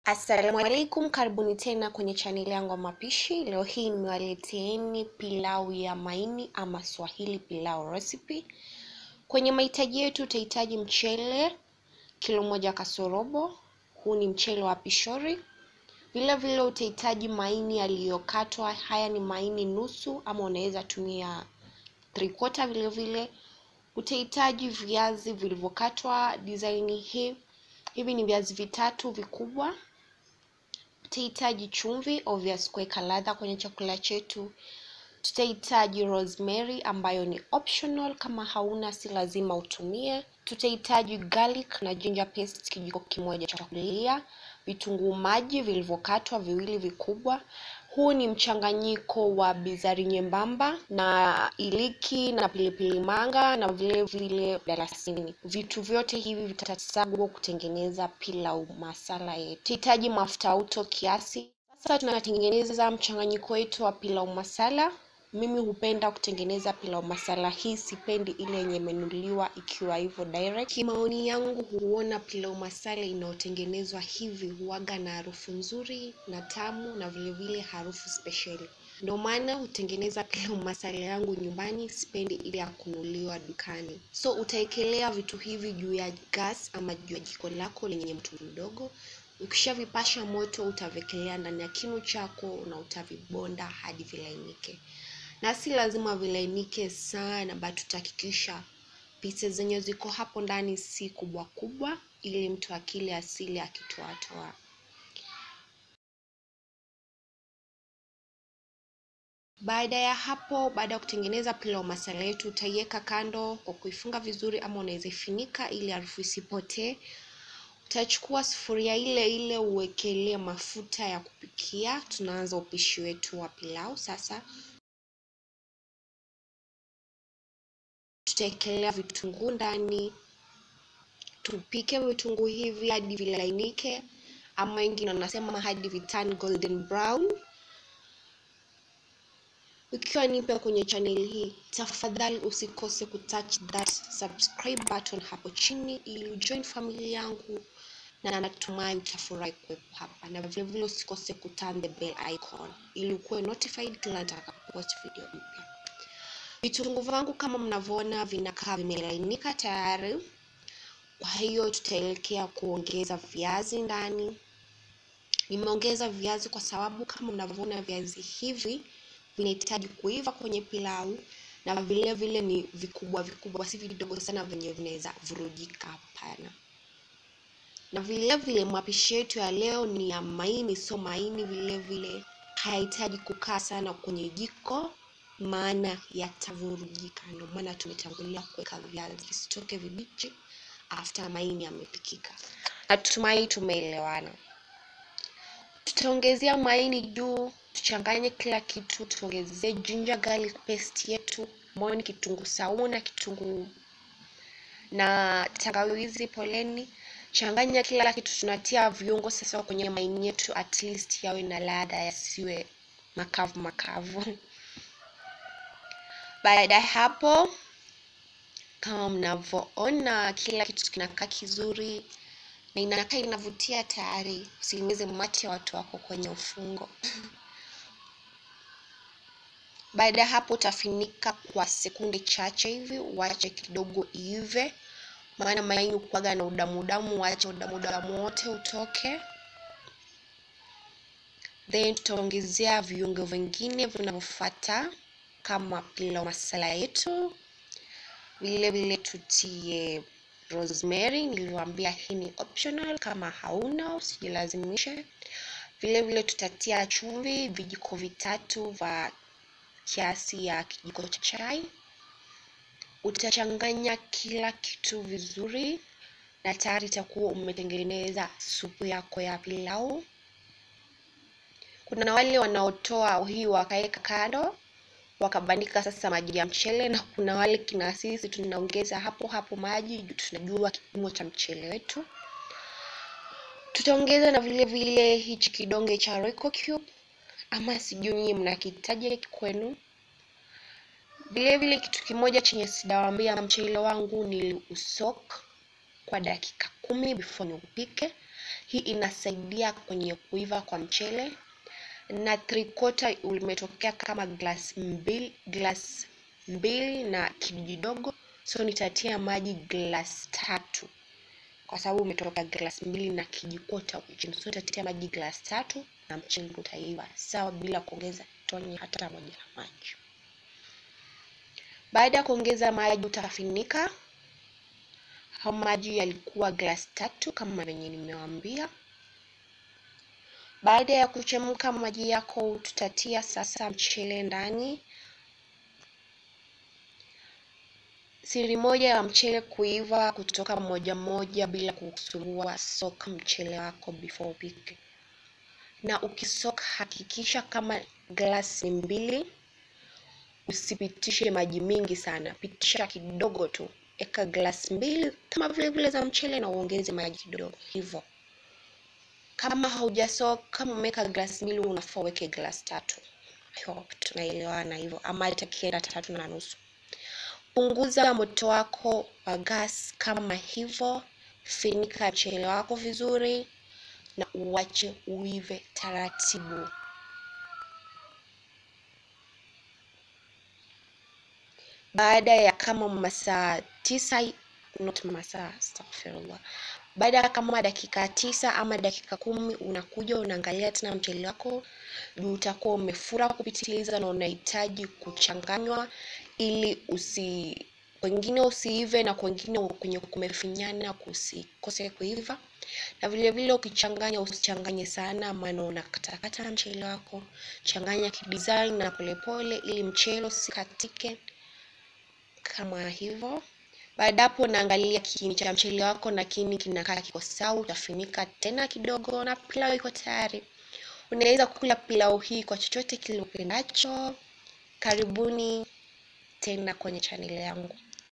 Assalamu alaikum, karibuni tena kwenye chaneli yangu ya mapishi. Leo hii nimewaleteeni pilau ya maini ama Swahili pilau recipe. Kwenye mahitaji yetu utahitaji mchele kilo moja kasorobo, huu ni mchele wa pishori. Vile vile utahitaji maini yaliyokatwa, haya ni maini nusu ama unaweza tumia three quarter. Vile vile utahitaji viazi vilivyokatwa design hii. Hivi ni viazi vitatu vikubwa tutahitaji chumvi obvious kuweka ladha kwenye chakula chetu. Tutahitaji rosemary ambayo ni optional, kama hauna si lazima utumie. Tutahitaji garlic na ginger paste kijiko kimoja cha kulia, vitunguu maji vilivyokatwa viwili vikubwa. Huu ni mchanganyiko wa bizari nyembamba na iliki na pilipili manga na vile vile dalasini. Vitu vyote hivi vitasagwa kutengeneza pilau masala yetu. Tutahitaji mafuta auto kiasi. Sasa tunatengeneza mchanganyiko wetu wa pilau masala. Mimi hupenda kutengeneza pilau masala hii, sipendi ile yenye imenuliwa ikiwa hivyo direct. Kimaoni yangu huona pilau masala inayotengenezwa hivi huaga na harufu nzuri na tamu na vile vile harufu spesheli. Ndio maana hutengeneza pilau masala yangu nyumbani, sipendi ile ya kunuliwa dukani. So utaekelea vitu hivi juu ya gas ama juu ya jiko lako lenye moto mdogo. Ukishavipasha moto, utavekelea ndani ya kinu chako na utavibonda hadi vilainike na si lazima vilainike sana, but tutahakikisha pieces zenye ziko hapo ndani si kubwa kubwa, ili mtu akile asili akitoatoa. Baada ya hapo, baada ya kutengeneza pilau masala yetu, utaiweka kando kwa kuifunga vizuri, ama unaweza ifunika ili harufu isipotee. Utachukua sufuria ile ile uwekelee mafuta ya kupikia. Tunaanza upishi wetu wa pilau sasa. Tutaekelea vitunguu ndani, tupike vitunguu hivi hadi vilainike, ama wengine wanasema hadi viturn golden brown. Ukiwa nipe kwenye channel hii, tafadhali usikose kutouch that subscribe button hapo chini ili ujoin familia yangu, na natumai utafurahi kuwepo hapa, na vile vile usikose kuturn the bell icon ili ukuwe notified kila nitakapopost video mpya. Vitunguu vangu kama mnavyoona vinakaa vimelainika tayari. Kwa hiyo tutaelekea kuongeza viazi ndani. Nimeongeza viazi kwa sababu kama mnavyoona viazi hivi vinahitaji kuiva kwenye pilau, na vile vile ni vikubwa vikubwa, si vidogo sana venye vinaweza vurujika. Hapana. Na vile vile mapishi yetu ya leo ni ya maini, so maini vile vile hayahitaji kukaa sana kwenye jiko maana yatavurujika. Ndio maana tumetangulia kuweka viazi visitoke vibichi after maini yamepikika. Natumai tumeelewana. Tutaongezea maini juu, tuchanganye kila kitu, tuongezee ginger garlic paste yetu, moni, kitunguu saumu na kitunguu na tangawizi, poleni. Changanya kila kitu, tunatia viungo sasa kwenye maini yetu, at least yawe na ladha, yasiwe makavu makavu. Baada ya hapo, kama mnavyoona, kila kitu kinakaa kizuri na inakaa inavutia tayari. Usiingize mate ya watu wako kwenye ufungo. Baada ya hapo, utafinika kwa sekunde chache hivi, uache kidogo iive, maana maini ukuaga na udamu udamu, uache udamu udamu wote utoke. Then tutaongezea viungo vingine vinavyofuata kama pilau masala yetu. Vile vile tutie rosemary, niliwaambia hii ni optional, kama hauna usijilazimishe. Vile vile tutatia chumvi vijiko vitatu vya kiasi ya kijiko cha chai. Utachanganya kila kitu vizuri, na tayari itakuwa umetengeneza supu yako ya pilau. Kuna wale wanaotoa hii wakaweka kando wakabandika sasa maji ya mchele, na kuna wale kina sisi tunaongeza hapo hapo maji juu tunajua kipimo cha mchele wetu. Tutaongeza na vile vile hichi kidonge cha Royco cube, ama sijui nyinyi mnakitaje kwenu. Vile vile kitu kimoja chenye sijawaambia, mchele wangu niliusok kwa dakika kumi before niupike. Hii inasaidia kwenye kuiva kwa mchele, na three quarter umetokea kama glass mbili, glass mbili na kijidogo, so nitatia maji glass tatu kwa sababu umetoka glass mbili na kijikota chini, so nitatia maji glass tatu na mchele utaiva sawa, bila kuongeza tone hata moja la maji. Baada ya kuongeza maji utafinika. Hao maji yalikuwa glass tatu kama venye nimewaambia. Baada ya kuchemka maji yako, tutatia sasa mchele ndani. Siri moja ya mchele kuiva kutoka moja moja bila kusumbua, soka mchele wako before upike, na ukisoka hakikisha kama glasi mbili usipitishe maji mingi sana, pitisha kidogo tu. Eka glasi mbili kama vile vile za mchele na uongeze maji kidogo hivyo. Kama haujasoka, kama umeweka glasi mbili, unafaa uweke glasi tatu. I hope tunaelewana hivyo, ama hata kienda tatu na nusu. Punguza moto wako wa gas kama hivyo, finika mchele wako vizuri na uwache uive taratibu. Baada ya kama masaa tisa, not masaa, astaghfirullah, baada ya kama dakika tisa ama dakika kumi, unakuja unaangalia tena mchele wako juu utakuwa umefura kupitiliza na unahitaji kuchanganywa ili usi kwengine usiive na kwengine kwenye kumefinyana kusikose kuiva, na vile vile ukichanganya usichanganye sana, maana unakatakata mchele wako. Changanya kidesign na polepole, ili mchele usikatike kama hivyo. Baada hapo, unaangalia kiini cha mchele wako na kiini kinakaa kiko sawa, utafunika tena kidogo na pilau iko tayari. Unaweza kula pilau hii kwa chochote kile upendacho. Karibuni tena kwenye chaneli yangu.